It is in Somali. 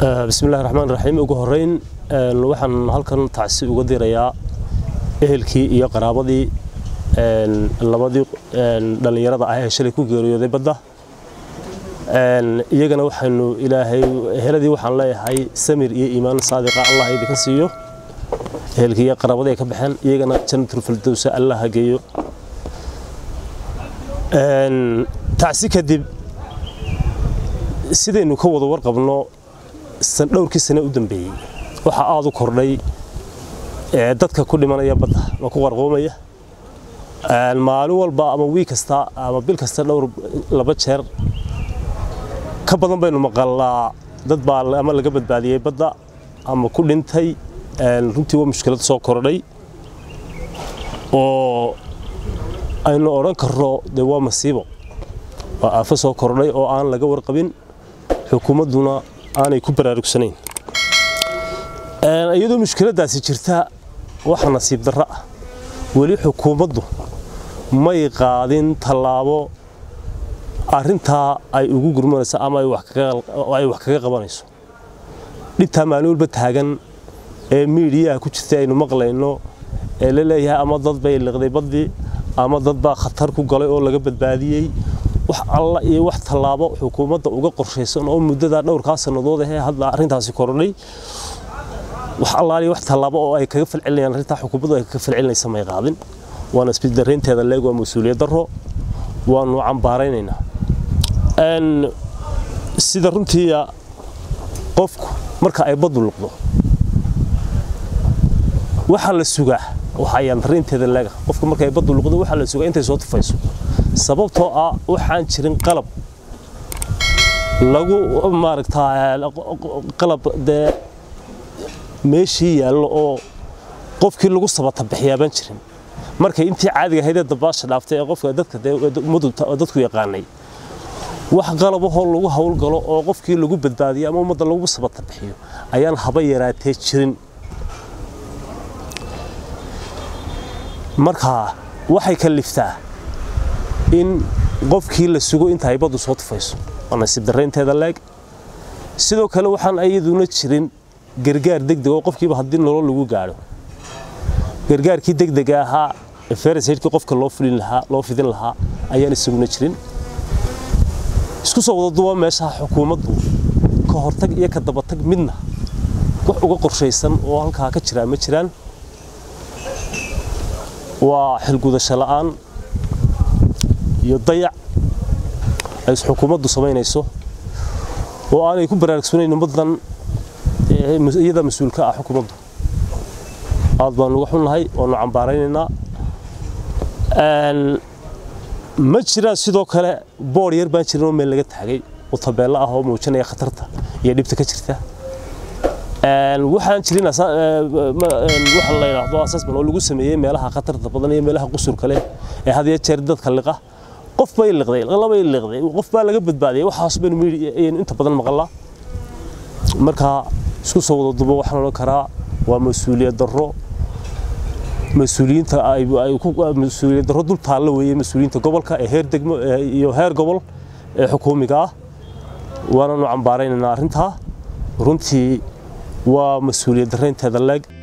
bismillahi raxmaan raxiim ugu horeyn waxaan halkan tacsi uga dirayaa ehelkii iyo qaraabadii labadii dhallinyarada ah ee shalay ku geeriyooday badda iyagana waxaynu ilaahay eheladii waxaan leeyahay samir iyo iimaan saadiqa allah idinka siiyo ehelkii iyo qaraabadii ay ka baxeen iyagana jannatul firdowsa allah ha geeyo tacsi kadib sidaynu ka wada warqabno dhowrkii sane u dambeeyey waxaa aada u kordhay dadka ku dhimanaya badda ma ku qarqoomaya maalin walba ama wiig kasta ama bil kasta dhowr laba jeer ka badan baynu maqalnaa dad baa ama laga badbaadiyey badda ama ku dhintay runtii waa mushkilad soo kordhay oo aynu odhan karno dee waa masiibo waa aafo soo kordhay oo aan laga warqabin xukuumadduna aanay ku baraarugsanayn iyadoo mushkiladdaasi jirta waxa nasiib darro ah weli xukuumaddu may qaadin tallaabo arrintaa ay ugu gurmanayso ama ay wax kaga qabanayso dhibtaa maalin walba taagan ee miidiyaha ku jirta aynu maqlayno ee la leeyahay ama dad bay liqday baddii ama dad baa khatar ku galay oo laga badbaadiyey wax alla iyo wax tallaabo xukuumadda uga qorshaysan oo muddada dhowrkaa sannadood ahee hadda arrintaasi kordhay wax allaaliyo wax tallaabo oo ay kaga falcelinayaan arrintaa xukuumaddu ay kaga falcelinaysa may qaadin waana isbiddarraynteeda leeg waa mas-uuliyad darro waanu cambaaraynaynaa sida runtiiya qofku marka ay baddu luqdo waxaa la sugaa waxayaan darraynteeda leega qofku marka ay baddu luqdo waxaa la sugaa intay soo tufayso sababtoo ah waxaan jirin qalab lagu maaragtaa qalab dee meeshii yaallo oo qofkii lagu sabata bixiyaa baan jirin markay intii caadiga ahaydee dabaasha dhaaftay ee qofka dadka ummadu dadku yaqaanay wax qalabahoo lagu howlgalo oo qofkii lagu badbaadiyo ama ummadda lagu sabata bixiyo ayaan haba yaraatee jirin markaa waxay kaliftaa in qofkii la sugo inta ay baddu soo tufayso waa nasiib darraynteeda leeg sidoo kale waxaan iyaduna jirin gargaar degdeg oo qofkiiba haddii nolol lagu gaadho gargaarkii degdega ahaa ee farasaydkii qofka loo fulin lahaa loo fidin lahaa ayaan isaguna jirin isku soo wada duba meeshaha xukuumaddu ka hortag iyo ka dabatag midna wax uga qorshaysan oo halkaa ka jiraa ma jiraan waa xilgudasho la'aan iyo dayac ay xukuumaddu samaynayso oo aanay ku baraarugsanayn ummaddan iyada mas-uulka ah xukuumaddu aad baanu uga xunnahay waanu cambaaraynaynaa ma jiraan sidoo kale boor yar baan jirin oo meel laga taagay oo tabeello ah oo muujinaya khatarta iyo dhibta ka jirta waxaan jirin waxa la yidhaahdo assessment oo lagu sameeyey meelaha khatarta badan iyo meelaha qusurka leh ee had iyo jeer dadka liqa qof bay liqday labay liqday qof baa laga badbaadiyay waxaas baynu inta badan maqalnaa marka isku soo wada dubo waxaan odhan karaa waa mas-uuliyad darro mas-uuliyiinta mas-uuliyad darro dul taallo weeye mas-uuliyiinta gobolka ee heer degmo iyo heer gobol ee xukuumiga ah waananu cambaaraynaynaa arrintaa runtii waa mas-uuliyad darraynteeda leeg